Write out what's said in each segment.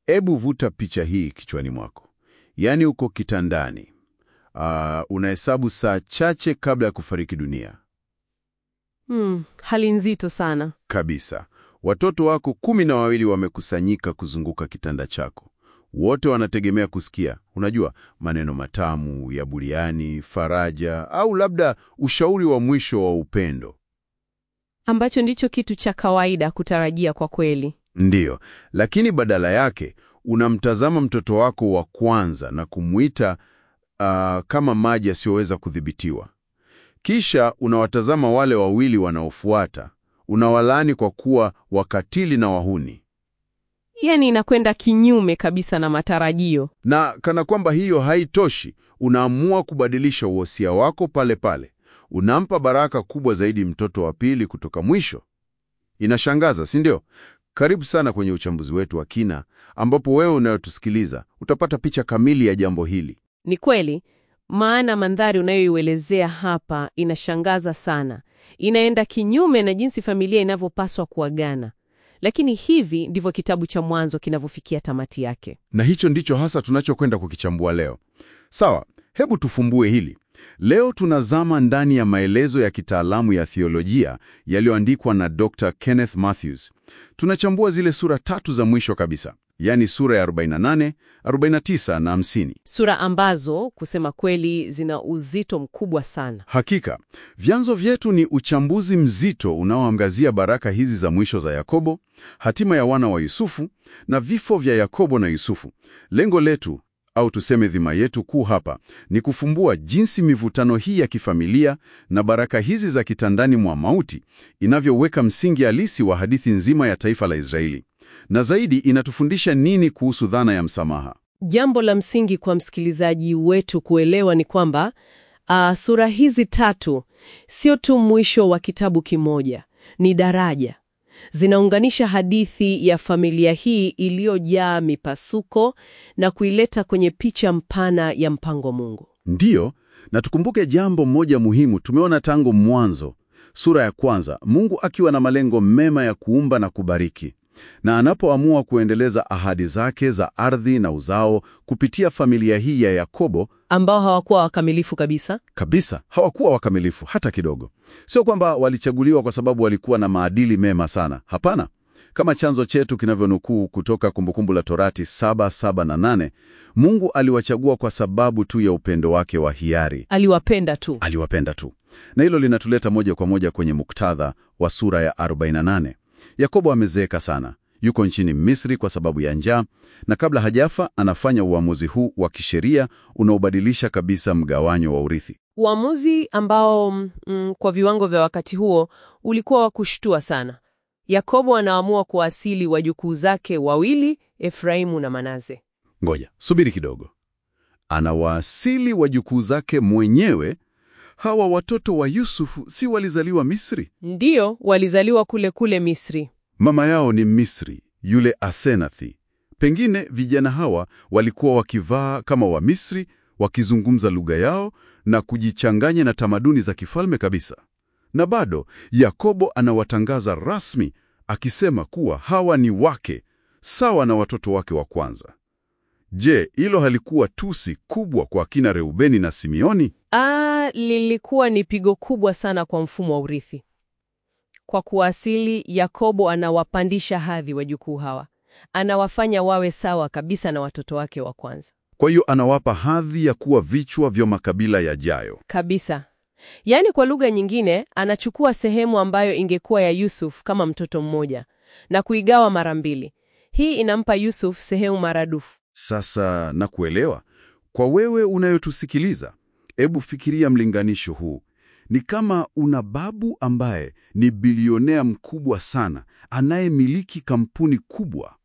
Ebu vuta picha hii kichwani mwako, yaani uko kitandani, Ah, unahesabu saa chache kabla ya kufariki dunia Hmm, hali nzito sana. kabisa. Watoto wako kumi na wawili wamekusanyika kuzunguka kitanda chako. Wote wanategemea kusikia, unajua, maneno matamu ya buriani, faraja, au labda ushauri wa mwisho wa upendo. Ambacho ndicho kitu cha kawaida kutarajia kwa kweli. Ndiyo, lakini badala yake unamtazama mtoto wako wa kwanza na kumwita ah, kama maji yasiyoweza kudhibitiwa. Kisha unawatazama wale wawili wanaofuata, unawalaani kwa kuwa wakatili na wahuni. Yaani inakwenda kinyume kabisa na matarajio. Na kana kwamba hiyo haitoshi, unaamua kubadilisha uhosia wako pale pale. Unampa baraka kubwa zaidi mtoto wa pili kutoka mwisho. Inashangaza, si ndio? Karibu sana kwenye uchambuzi wetu wa kina, ambapo wewe unayotusikiliza utapata picha kamili ya jambo hili. Ni kweli, maana mandhari unayoielezea hapa inashangaza sana. Inaenda kinyume na jinsi familia inavyopaswa kuagana. Lakini hivi ndivyo kitabu cha Mwanzo kinavyofikia tamati yake. Na hicho ndicho hasa tunachokwenda kukichambua leo. Sawa, hebu tufumbue hili. Leo tunazama ndani ya maelezo ya kitaalamu ya theolojia yaliyoandikwa na Dr. Kenneth Mathews. Tunachambua zile sura tatu za mwisho kabisa, yaani sura ya 48, 49 na 50. Sura ambazo kusema kweli zina uzito mkubwa sana. Hakika, vyanzo vyetu ni uchambuzi mzito unaoangazia baraka hizi za mwisho za Yakobo, hatima ya wana wa Yusufu na vifo vya Yakobo na Yusufu. Lengo letu au tuseme dhima yetu kuu hapa ni kufumbua jinsi mivutano hii ya kifamilia na baraka hizi za kitandani mwa mauti inavyoweka msingi halisi wa hadithi nzima ya taifa la Israeli, na zaidi inatufundisha nini kuhusu dhana ya msamaha. Jambo la msingi kwa msikilizaji wetu kuelewa ni kwamba ah, sura hizi tatu sio tu mwisho wa kitabu kimoja, ni daraja. Zinaunganisha hadithi ya familia hii iliyojaa mipasuko na kuileta kwenye picha mpana ya mpango Mungu. Ndiyo, na tukumbuke jambo moja muhimu tumeona tangu mwanzo, sura ya kwanza, Mungu akiwa na malengo mema ya kuumba na kubariki, na anapoamua kuendeleza ahadi zake za ardhi na uzao kupitia familia hii ya Yakobo, Ambao hawakuwa wakamilifu kabisa. kabisa hawakuwa wakamilifu hata kidogo. Sio kwamba walichaguliwa kwa sababu walikuwa na maadili mema sana, hapana. Kama chanzo chetu kinavyonukuu kutoka Kumbukumbu la Torati 7, 7 na 8, Mungu aliwachagua kwa sababu tu ya upendo wake wa hiari Aliwapenda tu. aliwapenda tu. Na hilo linatuleta moja kwa moja kwenye muktadha wa sura ya 48. Yakobo amezeeka sana, yuko nchini Misri kwa sababu ya njaa, na kabla hajafa anafanya uamuzi huu wa kisheria unaobadilisha kabisa mgawanyo wa urithi. Uamuzi ambao mm, kwa viwango vya wakati huo ulikuwa wa kushtua sana. Yakobo anaamua kuasili wajukuu zake wawili, Efraimu na Manase. Ngoja, subiri kidogo. Anawaasili wajukuu zake mwenyewe. Hawa watoto wa Yusufu si walizaliwa Misri? Ndiyo, walizaliwa kule kule Misri. Mama yao ni Misri, yule Asenathi. Pengine vijana hawa walikuwa wakivaa kama Wamisri, wakizungumza lugha yao na kujichanganya na tamaduni za kifalme kabisa. Na bado Yakobo anawatangaza rasmi akisema kuwa hawa ni wake sawa na watoto wake wa kwanza. Je, hilo halikuwa tusi kubwa kwa akina Reubeni na Simeoni? Ah, lilikuwa ni pigo kubwa sana kwa mfumo wa urithi. Kwa kuasili, Yakobo anawapandisha hadhi wajukuu hawa, anawafanya wawe sawa kabisa na watoto wake wa kwanza Kwa hiyo anawapa hadhi ya kuwa vichwa vya makabila yajayo. kabisa. Yaani, kwa lugha nyingine, anachukua sehemu ambayo ingekuwa ya Yusuf kama mtoto mmoja na kuigawa mara mbili. Hii inampa Yusuf sehemu maradufu. Sasa na kuelewa, kwa wewe unayotusikiliza, hebu fikiria mlinganisho huu. Ni kama una babu ambaye ni bilionea mkubwa sana, anayemiliki kampuni kubwa,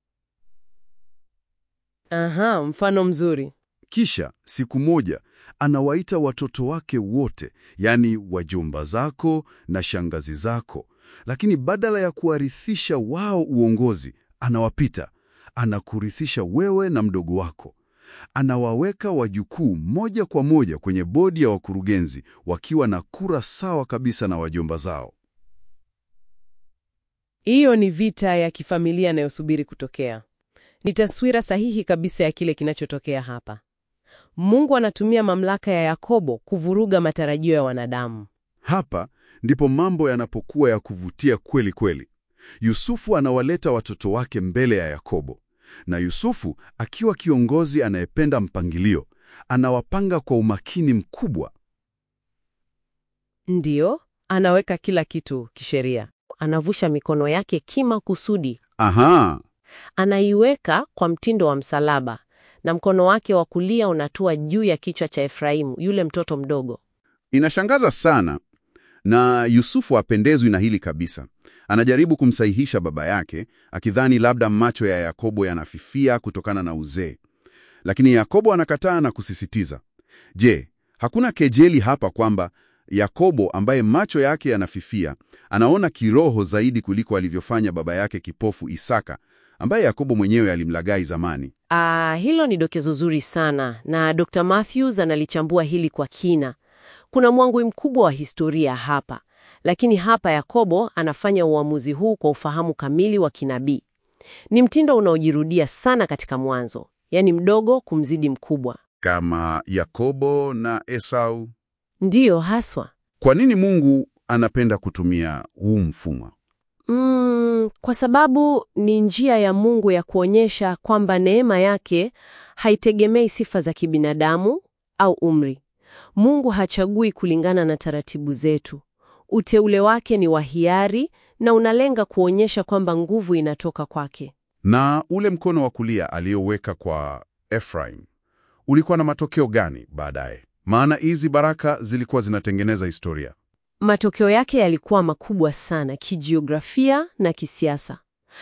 Aha, mfano mzuri. kisha siku moja anawaita watoto wake wote, yaani wajomba zako na shangazi zako, lakini badala ya kuwarithisha wao uongozi, anawapita, anakurithisha wewe na mdogo wako. Anawaweka wajukuu moja kwa moja kwenye bodi ya wakurugenzi wakiwa na kura sawa kabisa na wajomba zao. Hiyo ni vita ya kifamilia inayosubiri kutokea. Ni taswira sahihi kabisa ya kile kinachotokea hapa. Mungu anatumia mamlaka ya Yakobo kuvuruga matarajio ya wanadamu. Hapa ndipo mambo yanapokuwa ya kuvutia kweli kweli. Yusufu anawaleta watoto wake mbele ya Yakobo, na Yusufu akiwa kiongozi anayependa mpangilio, anawapanga kwa umakini mkubwa. Ndiyo, anaweka kila kitu kisheria. Anavusha mikono yake kima kusudi, Aha, anaiweka kwa mtindo wa msalaba, na mkono wake wa kulia unatua juu ya kichwa cha Efraimu, yule mtoto mdogo. inashangaza sana. Na Yusufu hapendezwi na hili kabisa. Anajaribu kumsahihisha baba yake, akidhani labda macho ya Yakobo yanafifia kutokana na uzee. Lakini Yakobo anakataa na kusisitiza. Je, hakuna kejeli hapa kwamba Yakobo ambaye macho yake yanafifia anaona kiroho zaidi kuliko alivyofanya baba yake kipofu Isaka, ambaye Yakobo mwenyewe alimlaghai zamani? Ah, hilo ni dokezo zuri sana na Dr. Matthews analichambua hili kwa kina. Kuna mwangwi mkubwa wa historia hapa, lakini hapa Yakobo anafanya uamuzi huu kwa ufahamu kamili wa kinabii. Ni mtindo unaojirudia sana katika Mwanzo, yaani mdogo kumzidi mkubwa. Kama Yakobo na Esau. Ndiyo haswa. Kwa nini Mungu anapenda kutumia huu mfumo? Mm, kwa sababu ni njia ya Mungu ya kuonyesha kwamba neema yake haitegemei sifa za kibinadamu au umri. Mungu hachagui kulingana na taratibu zetu. Uteule wake ni wa hiari na unalenga kuonyesha kwamba nguvu inatoka kwake. Na ule mkono wa kulia aliyoweka kwa Efraim ulikuwa na matokeo gani baadaye? Maana hizi baraka zilikuwa zinatengeneza historia. Matokeo yake yalikuwa makubwa sana kijiografia na kisiasa.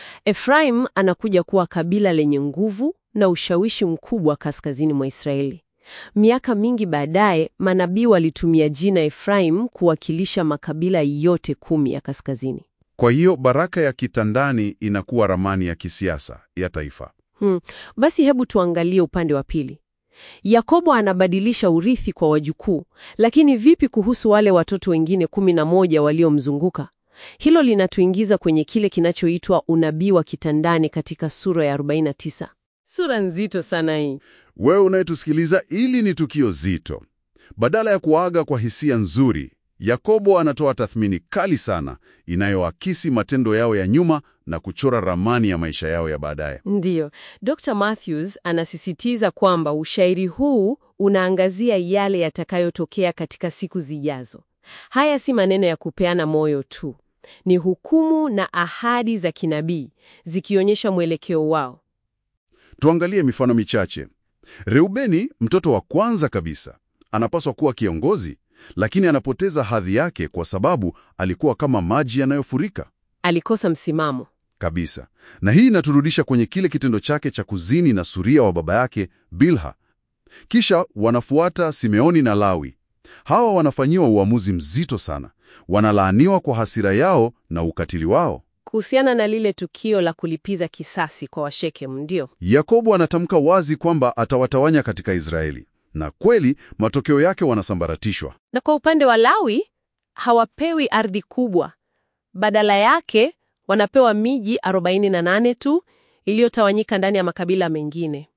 Efraim anakuja kuwa kabila lenye nguvu na ushawishi mkubwa kaskazini mwa Israeli. Miaka mingi baadaye, manabii walitumia jina Efraim kuwakilisha makabila yote kumi ya kaskazini. Kwa hiyo baraka ya kitandani inakuwa ramani ya kisiasa ya taifa. Hmm. Basi hebu tuangalie upande wa pili. Yakobo anabadilisha urithi kwa wajukuu, lakini vipi kuhusu wale watoto wengine kumi na moja waliomzunguka? Hilo linatuingiza kwenye kile kinachoitwa unabii wa kitandani katika sura ya 49. Sura nzito sana hii. Wewe unayetusikiliza, hili ni tukio zito. Badala ya kuaga kwa hisia nzuri, Yakobo anatoa tathmini kali sana inayoakisi matendo yao ya nyuma na kuchora ramani ya maisha yao ya baadaye. Ndiyo, Dr. Matthews anasisitiza kwamba ushairi huu unaangazia yale yatakayotokea katika siku zijazo. Haya si maneno ya kupeana moyo tu, ni hukumu na ahadi za kinabii zikionyesha mwelekeo wao. Tuangalie mifano michache. Reubeni, mtoto wa kwanza kabisa, anapaswa kuwa kiongozi, lakini anapoteza hadhi yake kwa sababu alikuwa kama maji yanayofurika Alikosa msimamo. kabisa. Na hii inaturudisha kwenye kile kitendo chake cha kuzini na suria wa baba yake Bilha. Kisha wanafuata Simeoni na Lawi. Hawa wanafanyiwa uamuzi mzito sana, wanalaaniwa kwa hasira yao na ukatili wao. Kuhusiana na lile tukio la kulipiza kisasi kwa Washekem, ndio Yakobo anatamka wazi kwamba atawatawanya katika Israeli, na kweli matokeo yake wanasambaratishwa. Na kwa upande wa Lawi hawapewi ardhi kubwa, badala yake wanapewa miji 48 tu iliyotawanyika ndani ya makabila mengine.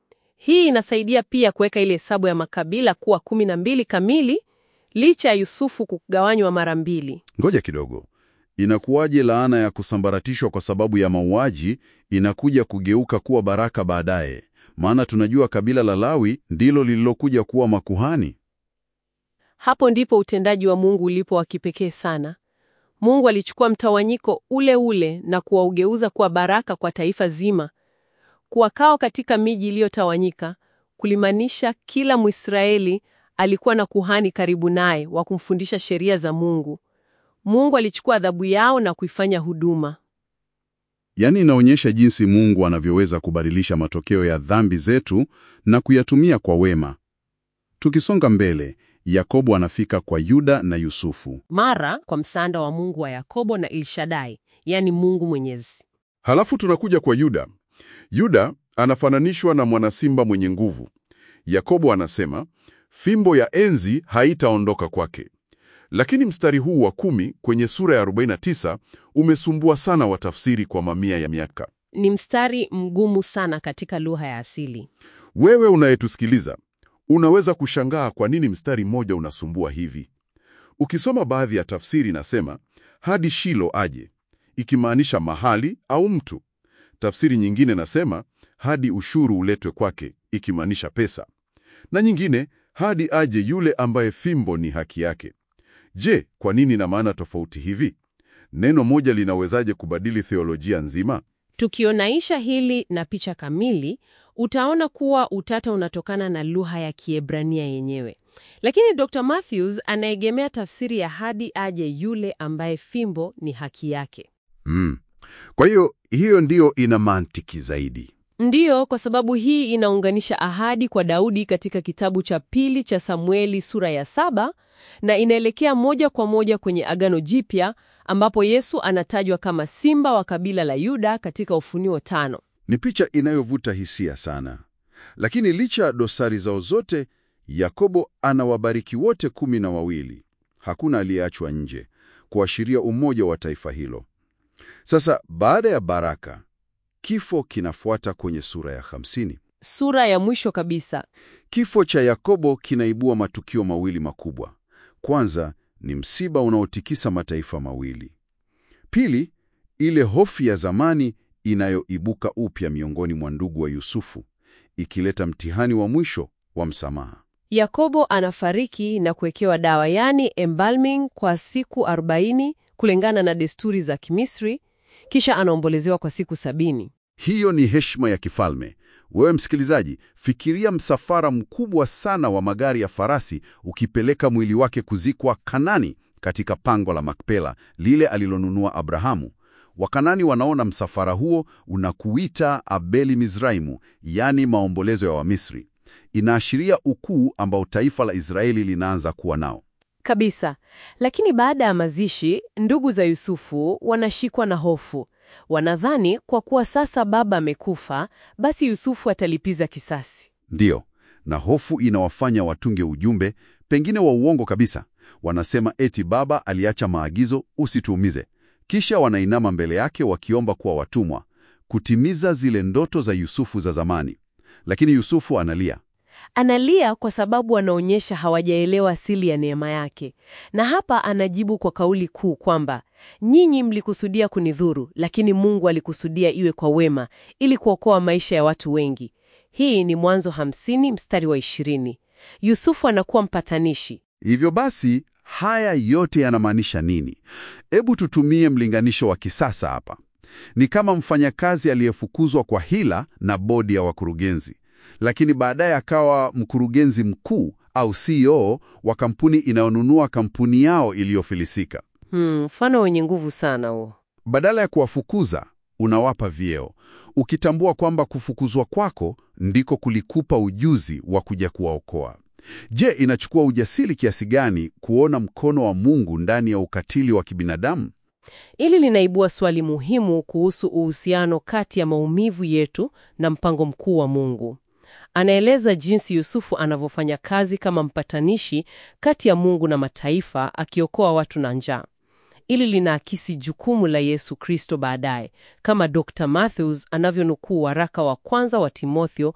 Hii inasaidia pia kuweka ile hesabu ya makabila kuwa kumi na mbili kamili, licha ya Yusufu kugawanywa mara mbili. Ngoja kidogo, inakuwaje laana ya kusambaratishwa kwa sababu ya mauaji inakuja kugeuka kuwa baraka baadaye? Maana tunajua kabila la Lawi ndilo lililokuja kuwa makuhani. Hapo ndipo utendaji wa Mungu ulipo wa kipekee sana. Mungu alichukua mtawanyiko ule ule na kuwaugeuza kuwa baraka kwa taifa zima. Kuwakao katika miji iliyotawanyika kulimaanisha kila Mwisraeli alikuwa na kuhani karibu naye wa kumfundisha sheria za Mungu. Mungu alichukua adhabu yao na kuifanya huduma. Yaani inaonyesha jinsi Mungu anavyoweza kubadilisha matokeo ya dhambi zetu na kuyatumia kwa wema. Tukisonga mbele, Yakobo anafika kwa Yuda na Yusufu. Mara kwa msaada wa Mungu wa Yakobo na Ilshadai, yani Mungu Mwenyezi. Halafu tunakuja kwa Yuda. Yuda anafananishwa na mwanasimba mwenye nguvu. Yakobo anasema fimbo ya enzi haitaondoka kwake. Lakini mstari huu wa kumi kwenye sura ya 49 umesumbua sana watafsiri kwa mamia ya miaka. Ni mstari mgumu sana katika lugha ya asili. Wewe unayetusikiliza, unaweza kushangaa kwa nini mstari mmoja unasumbua hivi. Ukisoma baadhi ya tafsiri inasema hadi Shilo aje, ikimaanisha mahali au mtu. Tafsiri nyingine nasema hadi ushuru uletwe kwake, ikimaanisha pesa, na nyingine hadi aje yule ambaye fimbo ni haki yake. Je, kwa nini na maana tofauti hivi? Neno moja linawezaje kubadili theolojia nzima? Tukionaisha hili na picha kamili, utaona kuwa utata unatokana na lugha ya Kiebrania yenyewe. Lakini Dr. Matthews anaegemea tafsiri ya hadi aje yule ambaye fimbo ni haki yake. Mm. Kwa hiyo hiyo ndiyo ina mantiki zaidi. Ndiyo, kwa sababu hii inaunganisha ahadi kwa Daudi katika kitabu cha pili cha Samueli sura ya saba na inaelekea moja kwa moja kwenye Agano Jipya ambapo Yesu anatajwa kama simba wa kabila la Yuda katika Ufunuo tano. Ni picha inayovuta hisia sana, lakini licha ya dosari zao zote, Yakobo anawabariki wote kumi na wawili. Hakuna aliyeachwa nje, kuashiria umoja wa taifa hilo. Sasa baada ya baraka, kifo kinafuata kwenye sura ya hamsini. Sura ya mwisho kabisa. Kifo cha Yakobo kinaibua matukio mawili makubwa. Kwanza ni msiba unaotikisa mataifa mawili. Pili, ile hofu ya zamani inayoibuka upya miongoni mwa ndugu wa Yusufu, ikileta mtihani wa mwisho wa msamaha. Yakobo anafariki na kuwekewa dawa, yani embalming, kwa siku 40 kulingana na desturi za Kimisri, kisha anaombolezewa kwa siku sabini. Hiyo ni heshima ya kifalme. Wewe msikilizaji, fikiria msafara mkubwa sana wa magari ya farasi ukipeleka mwili wake kuzikwa Kanani, katika pango la Makpela lile alilonunua Abrahamu. Wakanani wanaona msafara huo unakuita Abeli Mizraimu, yaani maombolezo ya Wamisri. Inaashiria ukuu ambao taifa la Israeli linaanza kuwa nao. Kabisa. Lakini baada ya mazishi, ndugu za Yusufu wanashikwa na hofu. Wanadhani kwa kuwa sasa baba amekufa, basi Yusufu atalipiza kisasi. Ndiyo, na hofu inawafanya watunge ujumbe, pengine wa uongo kabisa. Wanasema eti baba aliacha maagizo, usituumize. Kisha wanainama mbele yake wakiomba kuwa watumwa, kutimiza zile ndoto za Yusufu za zamani. Lakini Yusufu analia. Analia kwa sababu anaonyesha hawajaelewa asili ya neema yake, na hapa anajibu kwa kauli kuu kwamba nyinyi mlikusudia kunidhuru, lakini Mungu alikusudia iwe kwa wema, ili kuokoa maisha ya watu wengi. Hii ni Mwanzo hamsini mstari wa ishirini. Yusufu anakuwa mpatanishi. Hivyo basi, haya yote yanamaanisha nini? Hebu tutumie mlinganisho wa kisasa hapa. Ni kama mfanyakazi aliyefukuzwa kwa hila na bodi ya wakurugenzi, lakini baadaye akawa mkurugenzi mkuu au CEO wa kampuni inayonunua kampuni yao iliyofilisika. Mfano wenye nguvu sana huo. Badala ya kuwafukuza, unawapa vyeo, ukitambua kwamba kufukuzwa kwako ndiko kulikupa ujuzi wa kuja kuwaokoa. Je, inachukua ujasiri kiasi gani kuona mkono wa Mungu ndani ya ukatili wa kibinadamu? Ili linaibua swali muhimu kuhusu uhusiano kati ya maumivu yetu na mpango mkuu wa Mungu. Anaeleza jinsi Yusufu anavyofanya kazi kama mpatanishi kati ya Mungu na mataifa, akiokoa watu na njaa. Ili linaakisi jukumu la Yesu Kristo baadaye, kama Dr. Matthews anavyonukuu waraka wa kwanza wa Timotheo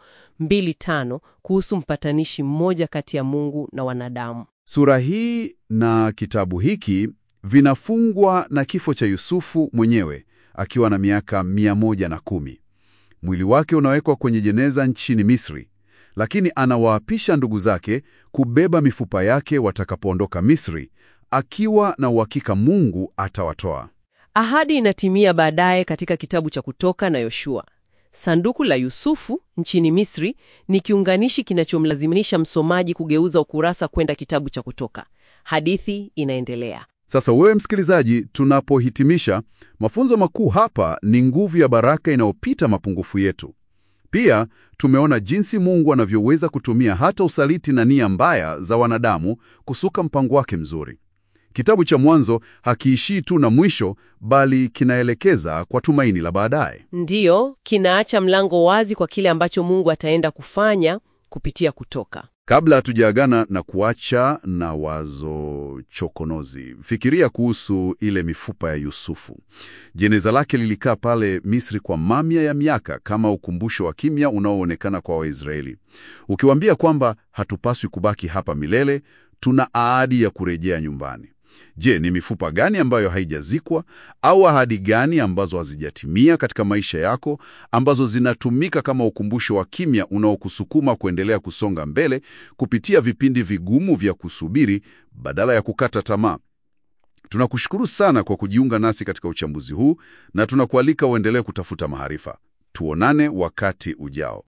2:5 kuhusu mpatanishi mmoja kati ya Mungu na wanadamu. Sura hii na kitabu hiki vinafungwa na kifo cha Yusufu mwenyewe akiwa na miaka mia moja na kumi. Mwili wake unawekwa kwenye jeneza nchini Misri, lakini anawaapisha ndugu zake kubeba mifupa yake watakapoondoka Misri, akiwa na uhakika Mungu atawatoa. Ahadi inatimia baadaye katika kitabu cha Kutoka na Yoshua. Sanduku la Yusufu nchini Misri ni kiunganishi kinachomlazimisha msomaji kugeuza ukurasa kwenda kitabu cha Kutoka. Hadithi inaendelea. Sasa wewe msikilizaji, tunapohitimisha, mafunzo makuu hapa ni nguvu ya baraka inayopita mapungufu yetu. Pia tumeona jinsi Mungu anavyoweza kutumia hata usaliti na nia mbaya za wanadamu kusuka mpango wake mzuri. Kitabu cha Mwanzo hakiishii tu na mwisho, bali kinaelekeza kwa tumaini la baadaye. Ndiyo, kinaacha mlango wazi kwa kile ambacho Mungu ataenda kufanya kupitia Kutoka. Kabla hatujaagana na kuacha na wazo chokonozi, fikiria kuhusu ile mifupa ya Yusufu. Jeneza lake lilikaa pale Misri kwa mamia ya miaka kama ukumbusho wa kimya unaoonekana kwa Waisraeli, ukiwaambia kwamba hatupaswi kubaki hapa milele, tuna ahadi ya kurejea nyumbani. Je, ni mifupa gani ambayo haijazikwa au ahadi gani ambazo hazijatimia katika maisha yako ambazo zinatumika kama ukumbusho wa kimya unaokusukuma kuendelea kusonga mbele kupitia vipindi vigumu vya kusubiri badala ya kukata tamaa? Tunakushukuru sana kwa kujiunga nasi katika uchambuzi huu na tunakualika uendelee kutafuta maarifa. Tuonane wakati ujao.